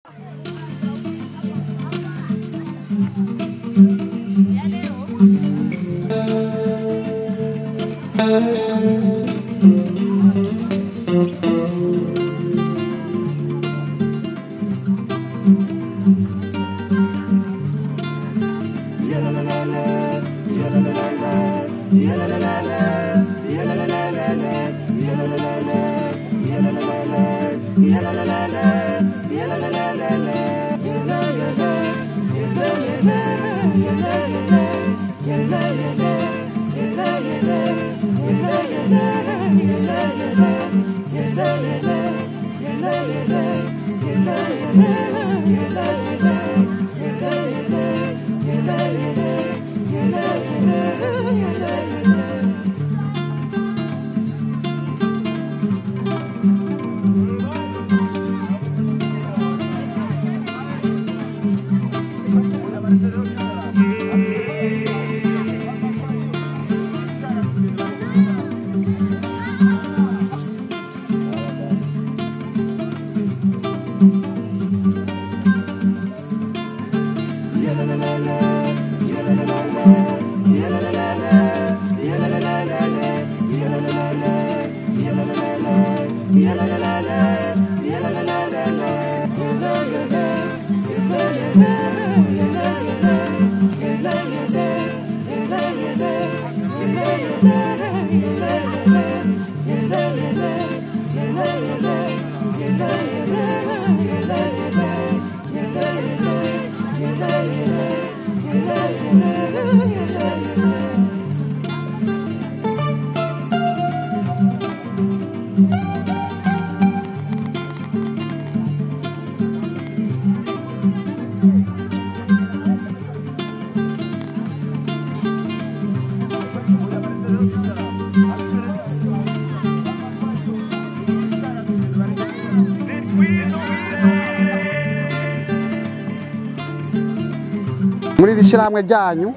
muri iri shyirahamwe ryanyu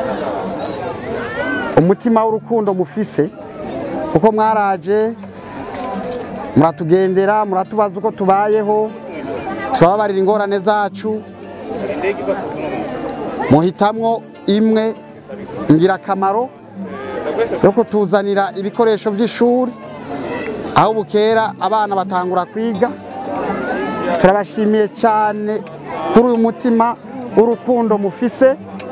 umutima w'urukundo mufise kuko mwaraje muratugendera muratubaza uko tubayeho turababarira ingorane zacu muhitamwo imwe ngirakamaro yo kutuzanira ibikoresho by'ishuri aho bukera abana batangura kwiga turabashimiye cyane kuri uyu mutima w'urukundo mufise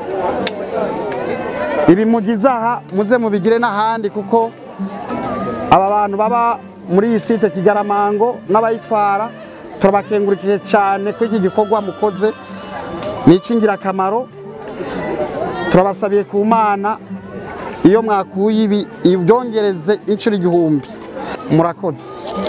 ibi mugize aha muze mubigire n'ahandi kuko aba bantu baba muri iyi site kigaramango n'abayitwara turabakengurikiye cyane ko iki gikorwa mukoze ni icy'ingirakamaro turabasabiye ku mana iyo mwakuye ibi ibyongereze inshuro igihumbi murakoze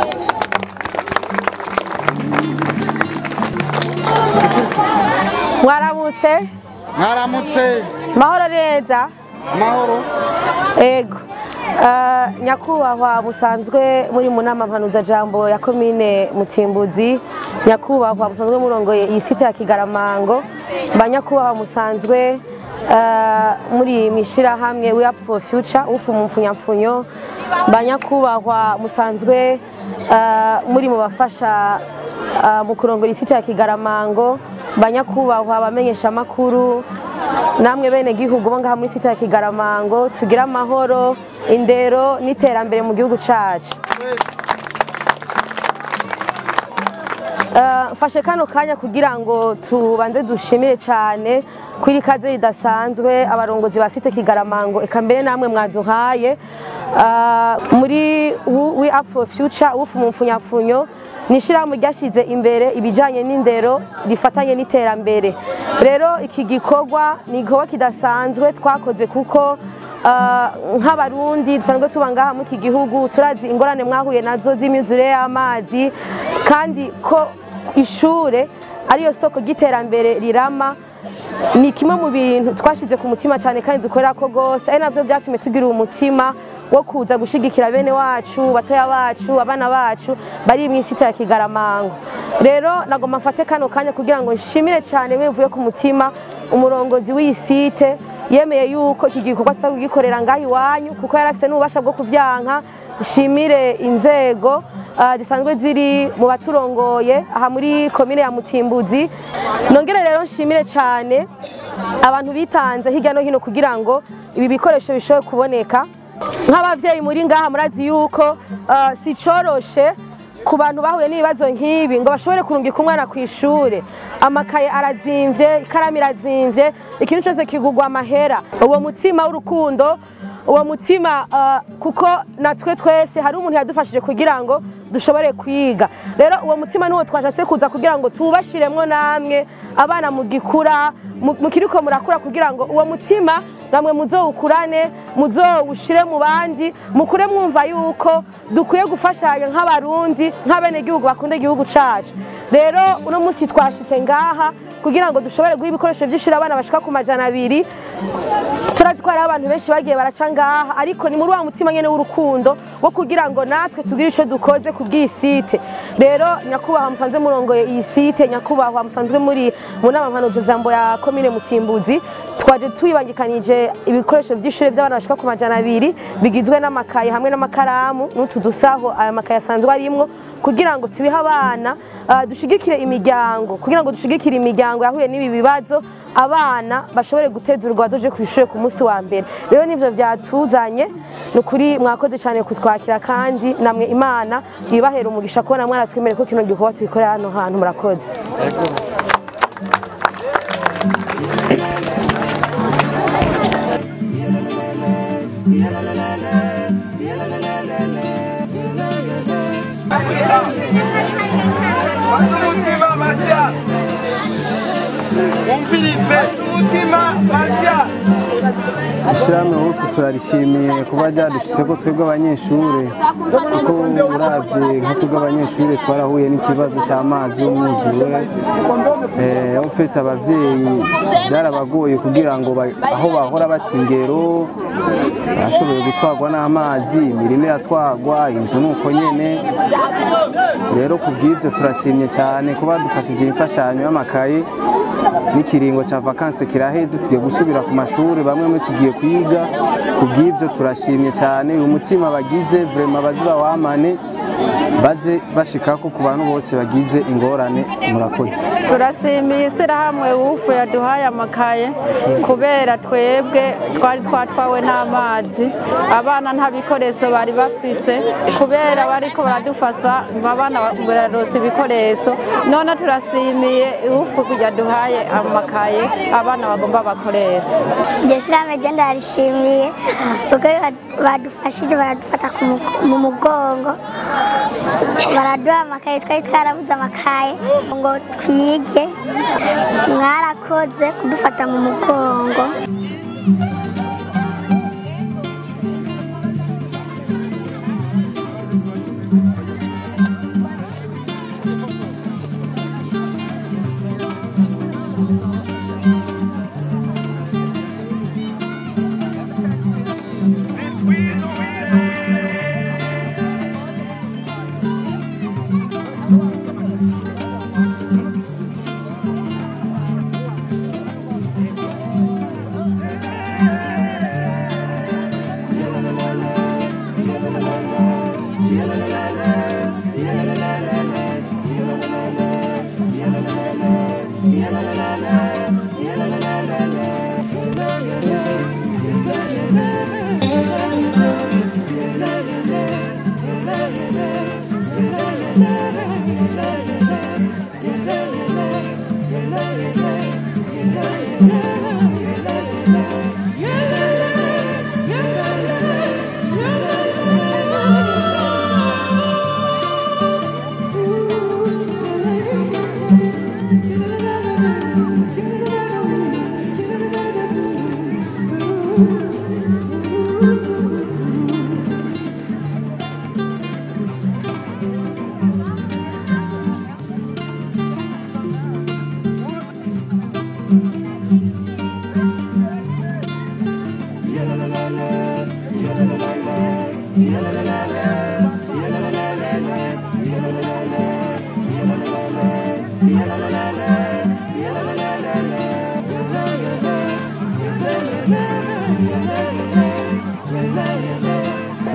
mwaramutse mwaramutse mahoro neza amahoro ego Eh, nyakubahwa musanzwe muri mu nama mpanuzajambo ya komine mutimbuzi nyakubahwa musanzwe murongoye iyi site ya kigaramango ba nyakubahwa musanzwe eh, muri mishirahamwe we up for future ufu mu mfunyapfunyo ba nyakubahwa musanzwe eh, muri mu bafasha eh, mu kurongora iyi site ya kigaramango ba nyakubahwa abamenyesha amakuru namwe bene gihugu bo ngaha muri site ya Kigaramango tugira amahoro indero n'iterambere mu gihugu cacu Eh, mfashe kano kanya kugira ngo tubanze dushimire cyane ko iri kaze ridasanzwe abarongozi ba site Kigaramango eka mbere namwe mwaduhaye Eh, muri we up for future ufu mu mfunyapfunyo ni ishyirahamwe ryashyize imbere ibijyanye n'indero rifatanye n'iterambere rero iki gikorwa ni igikorwa kidasanzwe twakoze kuko ah, nk'abarundi dusanzwe tuba ngaha muri iki gihugu turazi ingorane mwahuye nazo z'imyuzure y'amazi kandi ko ishure ariyo soko ry'iterambere rirama ni kimwe mu bintu twashyize ku mutima cyane kandi dukorera ko rwose ari nabyo byatumye tugira umutima wo kuza gushyigikira bene wacu batoya bacu abana bacu bari mu isite ya kigaramango rero nagomba mfate kano kanya kugira ngo nshimire cyane bivuye ku mutima umurongozi w'iyi site yemeye yuko iki gikorwa tuza kugikorera ngaho iwanyu kuko yari afite n'ububasha bwo kubyanka nshimire inzego ah, zisanzwe ziri mu baturongoye aha muri komine ya Mutimbuzi nongere rero nshimire cyane abantu bitanze hirya no hino kugira ngo ibi bikoresho bishobore kuboneka nk'abavyeyi muri ngaha murazi yuko ah, si coroshe ku bantu bahuye n'ibibazo nk'ibi ngo bashobore kurungika umwana ku ishure amakaye arazimvye ikaramu irazimvye ikintu cyose kigugwa amahera uwo mutima w'urukundo uwo mutima ah, kuko natwe twese hari umuntu yadufashije kugira ngo dushobore kwiga rero uwo mutima niwo twashatse kuza kugira ngo tuwubashiremwo namwe abana mugikura mu- mukiriko murakura kugira ngo uwo mutima namwe muzowukurane muzowushire mu bandi mukure mwumva yuko dukwiye gufashanya nk'abarundi nk'abenegihugu bakunda igihugu cacu rero uno munsi twashitse ngaha kugira ngo dushobore guha ibikoresho vy'ishuri abana bashika ku majana abiri turazi ko hariho abantu benshi bagiye baraca ngaha ariko ni muri wa mutima nyene w'urukundo wo kugira ngo natwe tugire ico dukoze ku bw'iyi site rero nyakubahwa musanzwe murongoye iyi site nyakubahwa musanzwe muri mu nama mpanuzo jambo ya komine mutimbuzi twaje tuyibangikanije ibikoresho vy'ishure vy'abana bashika ku majana abiri bigizwe n'amakaye hamwe n'amakaramu n'utu dusaho aya makaye asanzwe arimwo kugira ngo tubihe abana ah, dushigikire imiryango kugira ngo dushigikire imiryango yahuye n'ibi bibazo abana bashobore gutezurwa bazoje ku ishure ku munsi wa mbere rero nivyo vyatuzanye ni ukuri mwakoze cyane kutwakira kandi namwe imana ibahera umugisha kubona mwaratwemereye ko kino gikorwa tubikorera hano hantu murakoze umutima mashya wumvirize umutima mashya ishyirahamwe wufu turarishimiye kuba ryadushyitse ko twebwe abanyeshuri kuko uravye nka twebwe abanyeshuri twarahuye n'ikibazo cy'amazi y'umwuzure Eh, ufite abavyeyi byarabagoye kugira ngo ba- aho bahora baca ingero bashoboye gutwarwa n'amazi imirima iratwarwa inzu ni uko nyene rero ku bw'ibyo turashimye cyane kuba dufashije imfashanyo y'amakaye n'ikiringo cya vakansi kiraheze tugiye gusubira ku mashuri bamwe muri tugiye kwiga ku bw'ibyo turashimye cyane uyu mutima bagize vrema baze bawamane baze bashikako ku bantu bose bagize ingorane murakoze turashimiye ishyirahamwe wufu yaduhaye amakaye kubera twebwe twari twatwawe n'amazi abana nta bikoresho bari bafise kubera bariko baradufasha ngo abana bararonsa ibikoresho none turashimiye wufu yaduhaye amakaye abana bagomba bakoresha iryo shyirahamwe ryo ndarishimiye kuko badufashije baradufata ku mu- mu mugongo baraduha amakaye twari twarabuze amakaye ngo twige mwarakoze kudufata mu mugongo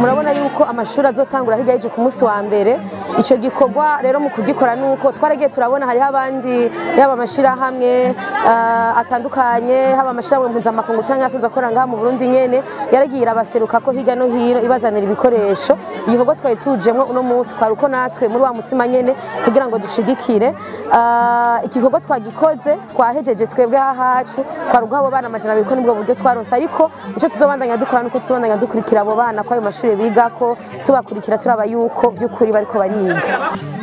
murabona yuko amashuri azotangura hirya y'ejo ku munsi wa mbere icyo gikorwa rero mu kugikora ni uko twaragiye turabona hariho abandi yaba amashyirahamwe ah, atandukanye haba amashyirahamwe mpuzamakungu cyangwa asanzwe akora ngaha mu Burundi nyene yaragiye irabaseruka ko hirya no hino ibazanira ibikoresho igikorwa twari tujemwo uno munsi twari uko natwe muri wa mutima nyene kugira ngo dushigikire Ah, igikorwa twagikoze twahejeje twebwe hahacu twari uguha abo bana amajana abiri ko nibwo buryo twaronse ariko icyo tuzobandanya dukora nuko tuzobandanya dukurikira abo bana ko ayo mashuri bigako tubakurikira turaba yuko by'ukuri bariko bariga